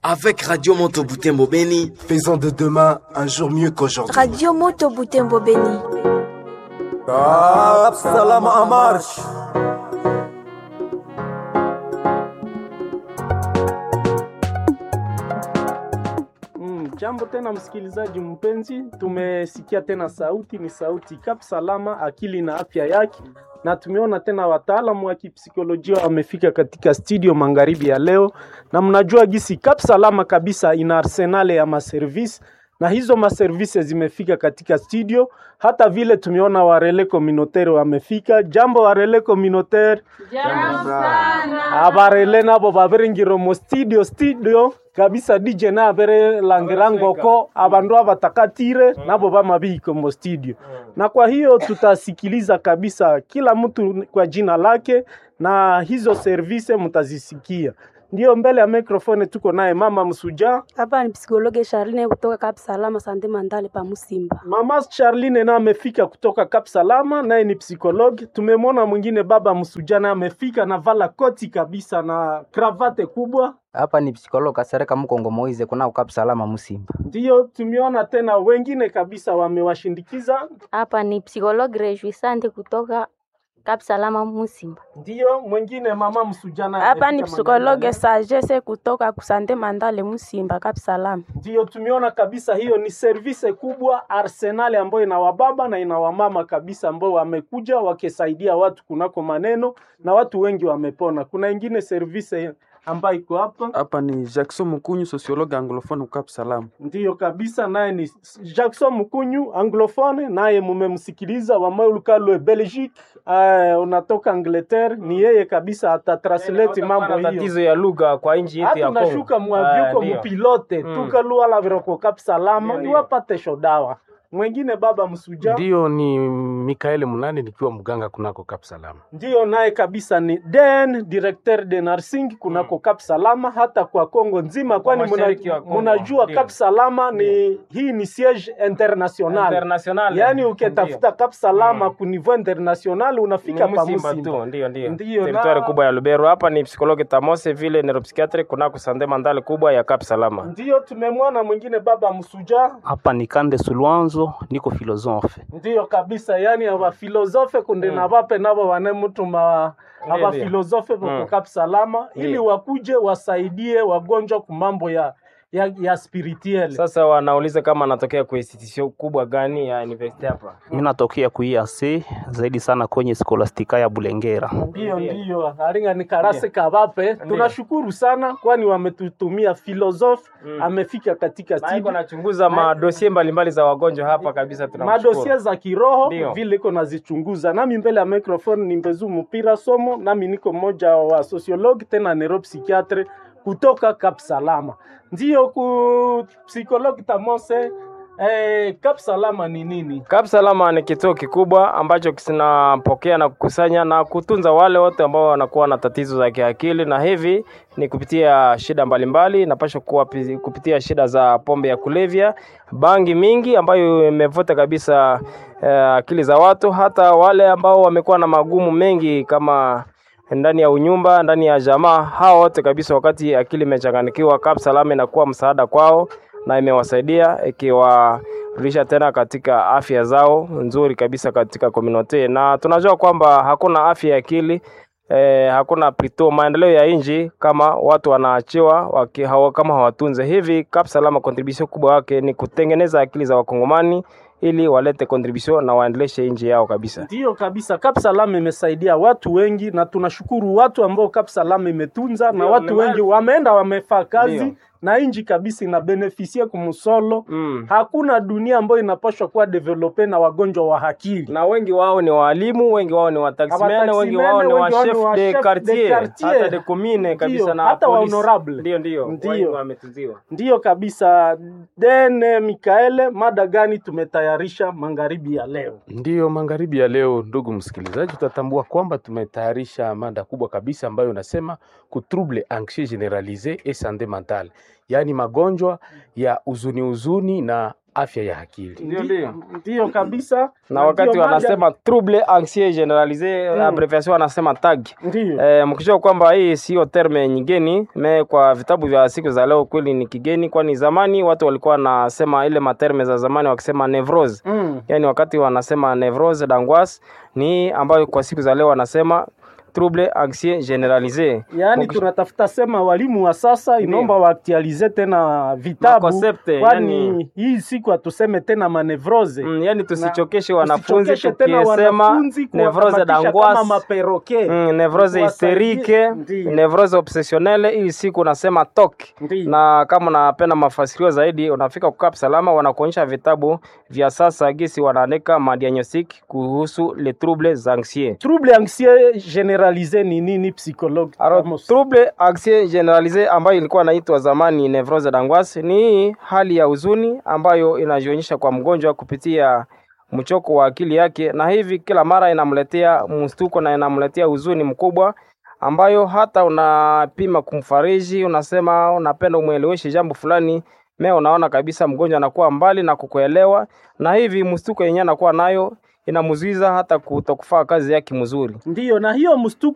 Avec Radio Moto Butembo Beni, Faisons de demain un jour mieux qu'aujourd'hui. Radio Moto Butembo Beni. Cap Salama en marche. Mm, jambo tena msikilizaji mpenzi, tumesikia tena sauti, ni sauti Kap Salama, akili na afya yake, na tumeona tena wataalamu wa kipsikolojia wamefika katika studio magharibi ya leo, na mnajua gisi Kap Salama kabisa ina arsenale ya maservisi na hizo maservisi zimefika katika studio. Hata vile tumeona warele communautaire wamefika. Jambo warele communautaire, abarele nabo babiringiro mu studio studio kabisa DJ na abere langirangoko abandu abatakatire nabo bamabiko mu studio, na kwa hiyo tutasikiliza kabisa kila mtu kwa jina lake, na hizo service mtazisikia. Ndio mbele ya mikrofoni tuko naye mama Msuja. Hapa ni psikologe Charline kutoka Cap Salama Sante Mandale pa Musimba. Mama Charline na amefika kutoka Cap Salama, naye ni psikologi. Tumemwona mwingine baba Msuja na amefika na vala koti kabisa na kravate kubwa. hapa ni psikologo Kasereka Mkongo Moize kuna ukap salama Musimba. Ndiyo tumeona tena wengine kabisa wamewashindikiza. Hapa ni psikologi Rejuisante kutoka Cap Salama Musimba. Ndiyo mwingine mama Msuja na Hapa ni amefika psikologe Mandala. Sagesse kutoka Kusante Mandale Musimba Cap Salama. Ndiyo tumeona kabisa hiyo ni service kubwa arsenali ambayo ina wababa na ina wamama kabisa ambao wamekuja wakisaidia watu kunako maneno na watu wengi wamepona. Kuna ingine service ambayo iko hapa Hapa ni Jackson Mkunyu, sociologue anglophone Cap Salam. ndiyo kabisa, naye ni Jackson Mkunyu anglophone, naye mumemsikiliza wamaulukalwe Belgique, uh, unatoka Angleterre, ni yeye kabisa atatranslate mambo hiyo tatizo ya lugha kwa nchi yetu ya hata Kongo. unashuka Ah, mwavyuko ndio. mupilote Mm. tukaluala viroko kapsalama Ndio, ndio. iwapate shodawa mwengine baba msuja Ndiyo, ni Mikaeli Munani nikiwa mganga kunako Cap Salama. ndiyo naye kabisa ni den directeur de nursing kunako Cap Salama hata kwa Kongo nzima, kwani muna- mashariki wa Kongo, munajua ndio. Cap Salama ni hii ni siege international, International. yaani ukitafuta Cap Salama Mm. ku niveau international unafika Ni pa Musimba Musimba. tu, ndio ndio. Ndiyo, Teritwari na- kubwa ya Lubero. Hapa ni psikologi Tamose vile neuropsychiatri kunako Sande Mandale kubwa ya Cap Salama. Ndiyo tumemwona mwingine baba msuja hapa ni Kande Sulwanzo, niko filosofe. ndiyo kabisa yani abafilosofe kunde na bape nabo banemutuma Ndiyo, abafilosofe ndiyo. boko Mm. Cap Salama ili Ndiyo. wakuje wasaidie wagonjwa kumambo ya ya, ya spirituel Sasa wanauliza kama anatokea kwa institution kubwa gani ya university hapa. Mimi natokea kuiase zaidi sana kwenye skolastika ya Bulengera. ndiyo ndiyo aringa ni karase kabape tunashukuru sana kwani wametutumia filosofe Mm. amefika katika Na iko studio anachunguza madosie mbalimbali za wagonjwa hapa kabisa tunamshukuru. madosie za kiroho Ndiyo. vile iko nazichunguza. Nami mbele ya microphone ni Mbezu Mpira Somo, nami niko mmoja wa sociologue tena neuropsychiatre kutoka Cap Salama. Ndiyo ku psychologue Tamose eh, Cap Salama ni nini? Cap Salama ni kituo kikubwa ambacho kinapokea na kukusanya na kutunza wale wote ambao wanakuwa na tatizo za kiakili, na hivi ni kupitia shida mbalimbali, napasha kuwa pi- kupitia shida za pombe ya kulevya, bangi mingi ambayo imevuta kabisa eh, akili za watu, hata wale ambao wamekuwa na magumu mengi kama ndani ya unyumba, ndani ya jamaa, hao wote kabisa, wakati akili imechanganikiwa, Cap Salama inakuwa msaada kwao na imewasaidia ikiwarudisha tena katika afya zao nzuri kabisa katika community, na tunajua kwamba hakuna afya ya akili eh, hakuna plito maendeleo ya nchi kama watu wanaachiwa waki, hawa, kama hawatunze hivi. Cap Salama contribution kubwa wake ni kutengeneza akili za wakongomani ili walete contribution na waendeleshe nchi yao kabisa. Ndiyo kabisa, Cap Salama imesaidia watu wengi, na tunashukuru watu ambao Cap Salama imetunza, na Ndiyo, watu nimali- wengi wameenda wamefaa kazi Ndiyo. na inji kabisa inabenefisia kumusolo. Mm. Hakuna dunia ambayo inapaswa kuwa develope na wagonjwa wa akili. na wengi wao ni walimu, wengi wao ni wataximene, wengi wao ni wa wengi wao ni chef wa de chef de quartier, quartier. hata de commune kabisa Ndiyo, na hata wa police. honorable. Ndio, ndio, Ndio. wengi wametunziwa. Ndiyo kabisa. Dene Mikaele, mada gani tumetayarisha magharibi ya leo? Ndiyo, magharibi ya leo, ndugu msikilizaji, tutatambua kwamba tumetayarisha mada kubwa kabisa ambayo inasema ku trouble anxieux generalise et santé mentale, yaani magonjwa ya huzuni huzuni na afya ya akili. Ndio, ndio, ndio kabisa. na wakati ndio mada- wanasema trouble anxieux generalise Mm. abbreviation wanasema tag Ndio. Eh, mkijua kwamba hii sio terme nyingeni me kwa vitabu vya siku za leo kweli ni kigeni, kwani zamani watu walikuwa wanasema ile materme za zamani wakisema nevrose Mm. yani wakati wanasema nevrose d'angoisse ni ambayo kwa siku za leo wanasema trouble anxieux generalise. Yaani tunatafuta sema walimu wa sasa inaomba waaktualize tena vitabu Makoncepte, kwani yani- hii siku hatuseme tena manevrose Mm, yani tusichokeshe Na- wanafunzi tusichokeshe tena tukisema wanafunzi nevrose kuwakamatisha d'angoisse kama maperoke Mm, nevrose Kuwasaidie- hysterike, Ndiyo. nevrose obsessionnelle, hii siku unasema TOC. Ndiyo. Na kama unapenda mafasirio zaidi, unafika kukap salama, wanakuonyesha vitabu vya sasa gisi wanaandika madiagnostic kuhusu les troubles anxieux. trouble anxieux generalise ni nini psychologue Alors, trouble anxieux generalise ambayo ilikuwa inaitwa zamani nevrose d'angoisse ni hali ya huzuni ambayo inajionyesha kwa mgonjwa kupitia mchoko wa akili yake, na hivi kila mara inamletea mstuko na inamletea huzuni mkubwa ambayo hata unapima kumfariji, unasema unapenda umweleweshe jambo fulani, me unaona kabisa mgonjwa anakuwa mbali na kukuelewa, na hivi mstuko yenyewe anakuwa nayo inamzuiza hata kutokufaa kazi yake mzuri. Ndiyo, na hiyo mstuko